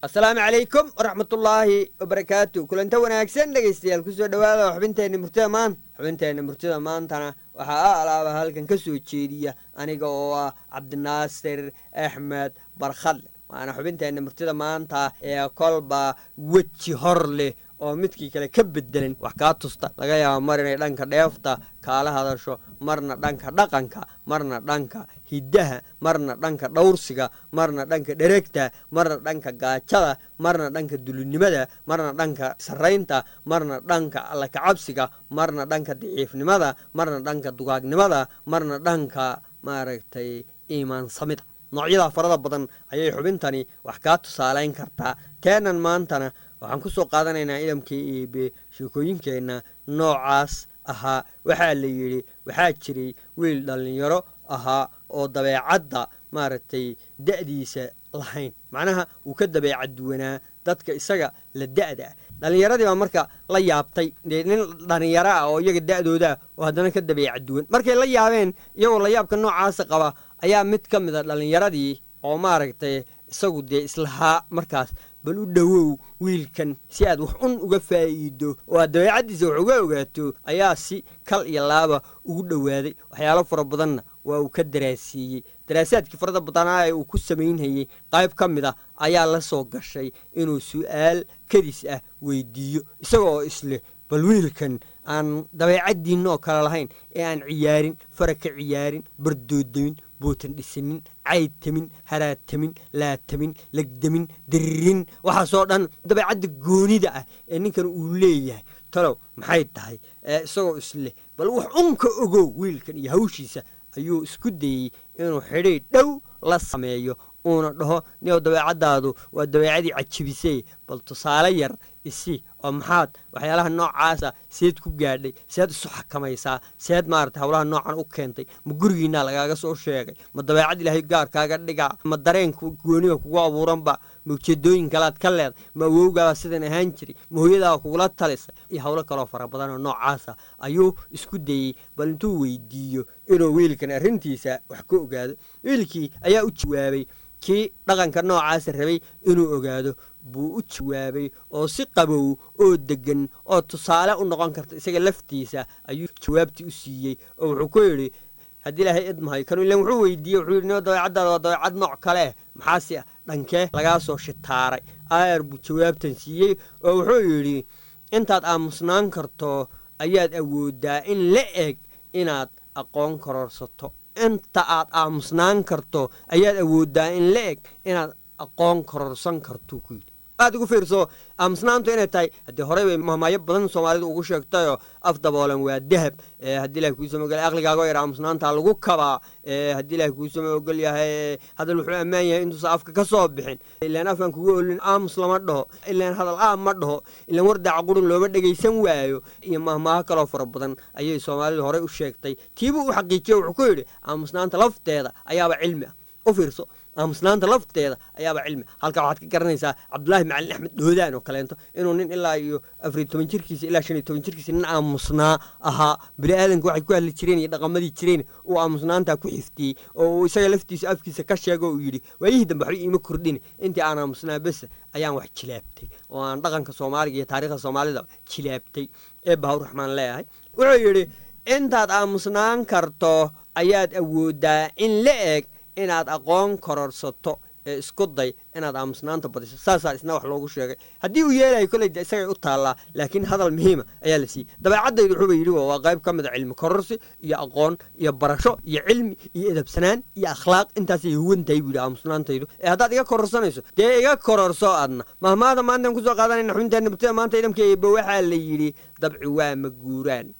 asalaamu calaykum waraxmatullaahi wabarakaatu kulanta wanaagsan dhegaystayaal kusoo dhowaada xubinteenna murtida maanta xubinteenna murtida maantana waxaa a alaaba halkan ka soo jeediya aniga oo ah cabdinaasir axmed barkhadle waana xubinteenna murtida maanta ee kolba weji hor leh oo midkii kale ka bedelan wax kaa tusta laga yaaba mar inay dhanka dheefta kaala hadasho marna dhanka dhaqanka marna dhanka hiddaha marna dhanka dhowrsiga marna dhanka dheregta marna dhanka gaajada marna dhanka dulinimada marna dhanka sarraynta marna dhanka allakacabsiga marna dhanka daciifnimada marna dhanka dugaagnimada marna dhanka maaragtay iimaansamida noocyadaa farada badan ayay xubintani wax kaa tusaalayn kartaa teenan maantana waxaan ku soo qaadanaynaa idamkii iibe sheekooyinkeenna noocaas ahaa waxaa la yidhi waxaa jiray wiil dhallinyaro ahaa oo dabeecadda maaragtay da'diisa lahayn macnaha wuu ka dabeecad duwanaa dadka isaga la da'da ah dhallinyaradii baa marka la yaabtay dee nin dhallinyaro ah oo iyaga da'doodaa oo haddana ka dabeecad duwan markay la yaabeen iyagoo layaabka noocaasa qaba ayaa mid ka mid a dhallinyaradii oo maaragtay isagu dee islahaa markaas bal u dhowow wiilkan si aad wax un uga faa'iido oo aad dabeecaddiisa wax uga ogaato ayaa si kal iyo laaba ugu dhowaaday waxyaalo fara badanna waa uu ka daraasiiyey daraasaadkii farada badanaa ee uu ku samaynhayey qayb ka mid a ayaa la soo gashay inuu su'aal kadis ah weydiiyo isagoo isleh bal wiilkan aan dabeecaddiinna oo kale lahayn ee aan ciyaarin fara ka ciyaarin bardoodamin bootan dhisanin caydtamin haraatamin laatamin legdamin diririn waxaasoo dhan dabeecadda goonida ah ee ninkan uu leeyahay talow maxay tahay isagoo isleh bal wax unka ogow wiilkan iyo hawshiisa ayuu isku dayey inuu xidhiidh dhow la sameeyo uuna dhaho nio dabeecaddaadu waa dabeecadii cajibisay bal tusaale yar isi oo maxaad waxyaalaha noocaasa seed ku gaadhay seed isu xakamaysaa seed maarata howlaha noocan u keentay ma gurigiinaa lagaaga soo sheegay ma dabeecad ilaahay gaarkaaga dhigaa ma dareenka gooniga kugu abuuranba ma ujeedooyin kalaad ka leeday ma awowgaaba sidan ahaan jiray ma hooyadaaba kugula talisay iyo howlo kaloo fara badan oo noocaasa ayuu isku dayey bal intuu weydiiyo inuu wiilkan arrintiisa wax ka ogaado wiilkii ayaa u jawaabay kii dhaqanka noocaasa rabay inuu ogaado buu u jawaabay oo si qabow oo deggan oo tusaale u noqon karta isaga laftiisa ayuu jawaabtii u siiyey oo wuxuu ku yidhi haddii ilaahay idmahay kanu ilan wuxuu weydiiyey wuxuu yidhi nio dabeecaddaada waa dabeecad nooc kale maxaase dhankee lagaa soo shitaaray aayar buu jawaabtan siiyey oo wuxuu yidhi intaad aamusnaan karto ayaad awooddaa in la eg inaad aqoon kororsato inta aad aamusnaan karto ayaad awooddaa in la eg inaad aqoon kororsan karto ku yidhi aad ugu fiirso aamusnaantu inay tahay haddii horey bay mahmaayo badan soomaalidu ugu sheegtayoo af daboolan waa dahab haddii ilahi kuusama ogol aqligaago yar aamusnaantaa lagu kabaa haddii ilahi kuusama ogol yahay hadal wuxuu ammaan yahay intuusan afka ka soo bixin ilaan afaan kugu olin aamus lama dhaho ilaan hadal aam ma dhaho ilaan wardaaca qurun looma dhegaysan waayo iyo mahmaaho kaloo fara badan ayay soomaalidu horey u sheegtay tiibuu u xaqiijiye wuxuu ku yidhi aamusnaanta lafteeda ayaaba cilmi ah u fiirso aamusnaanta lafteeda ayaaba cilmi halkaa waxaad ka garanaysaa cabdulaahi macalin axmed dhoodaan oo kaleento inuu nin ilaa iyo afariy toban jirkiisa ilaa shan iyo toban jirkiisa nin aamusnaa ahaa bini aadanka waxay ku hadli jireen iyo dhaqamadii jireen uu aamusnaantaa ku xiftiyey oo uu isaga laftiisa afkiisa ka sheego uu yidhi waayihii dambe waxba iima kordhin intii aan aamusnaa bese ayaan wax jilaabtay oo aan dhaqanka soomaaliga iyo taarikhda soomaalida jilaabtay ee bahawraxmaan leeyahay wuxuu yidhi intaad aamusnaan karto ayaad awooddaa in la eg inaad aqoon kororsato ee isku day inaad aamusnaanta badiso saasaa isna wax loogu sheegay haddii uu yeelayo koley de isagay u taallaa laakiin hadal muhiima ayaa la siiyey dabeecaddaydu wuxuuba yidhi waa qayb ka mid a cilmi kororsi iyo aqoon iyo barasho iyo cilmi iyo edabsanaan iyo akhlaaq intaasay huwan tahay buu yidhi aamusnaantaydu ee haddaad iga kororsanayso dee iga kororso adna mahmaada maantaan kusoo qaadanayna xubinteenna murtida maanta idamka eeba waxaa la yidhi dabci waa ma guuraan